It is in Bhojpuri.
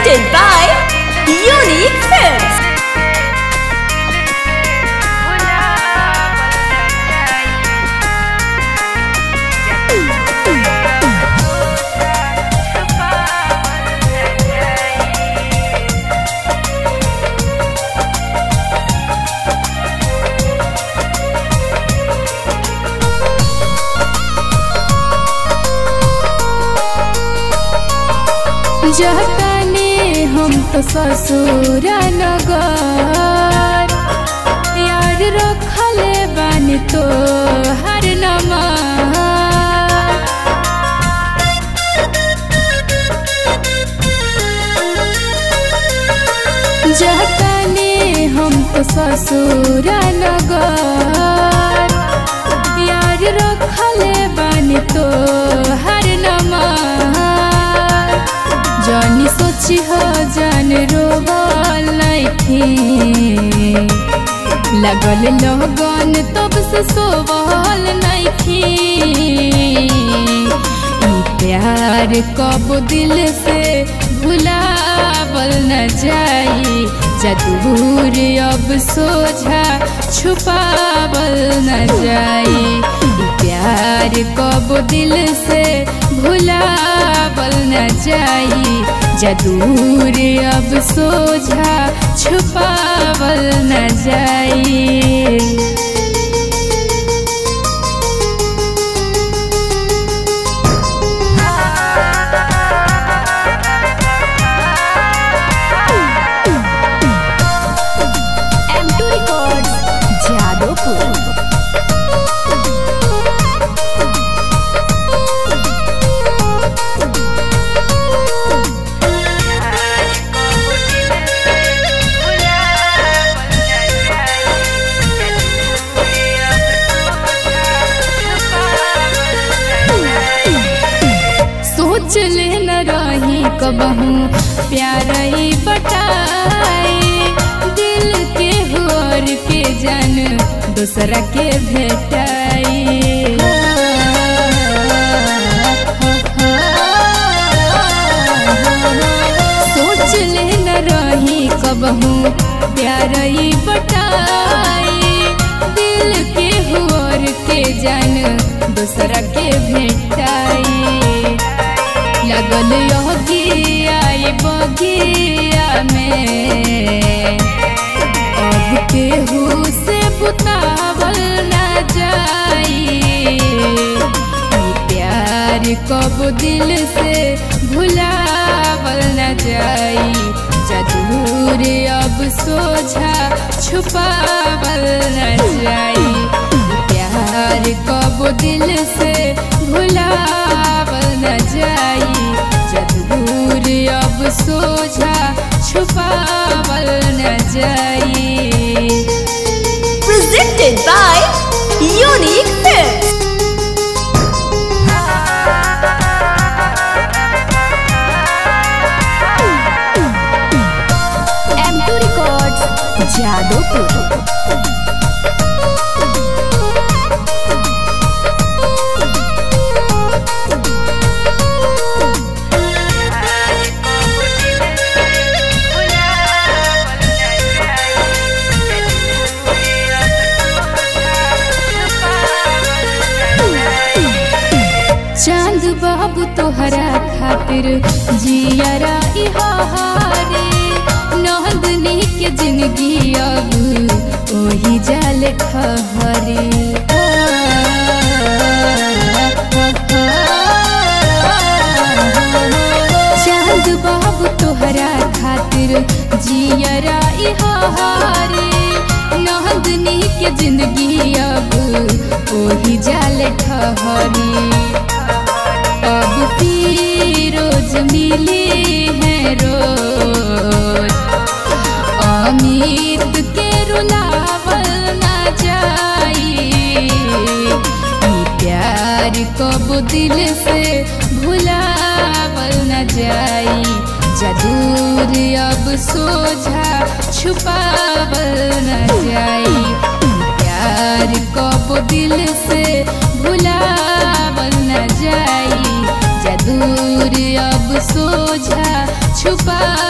Presented by Unique Films. जतने हम तो ससुर नगर यार रखले बानी तो हर नमर जतने हम तो ससुर नगर यार रखले बानी तो हर नमर जानी सोची हो जान रोबल नइखे लगल लगन तब से सोबल नइखे ई प्यार कब दिल से भुलावल न जाई जदूर अब सोझा छुपावल न जाई ई प्यार कब दिल से भुलावल न जाई जदूर अब सोझा छुपावल न जाई M2 Records, Jadopur. सोच ले न रही कबहू प्यार ई बटाई दिल के होर के जन दूसरा के भेटाई सोच ले न रही कबहू प्यार ई बटाई दिल के होर के जन दूसरा के भेटाई लगल योगिया ये बगिया में अब केहू से बुतावल न जाई ई प्यार कब दिल से भुलावल न जाई जदूर अब सोझा छुपावल न जाई ई प्यार कब दिल से भुलावल न जाई जदूर अब सोझा छुपावल न जाई Presented by Unique Films. M2 Records, Jadopur. चांद बाबू तोहरा खातिर जियरा इहारे नंदनी के जिंदगी अब ओही जाल खहरे चांद बाबू तोहरा खातिर जियरा इहारे नंदनी के जिंदगी अब ओही जाल ठहरी अब रोज मिली है रोज अमित के रुलावल न जाई ई प्यार कब दिल से भुलावल न जाई जदूर अब सोझा छुपावल न जाई ई प्यार कब दिल से भुलावल न जाई जदूर अब सोझा छुपा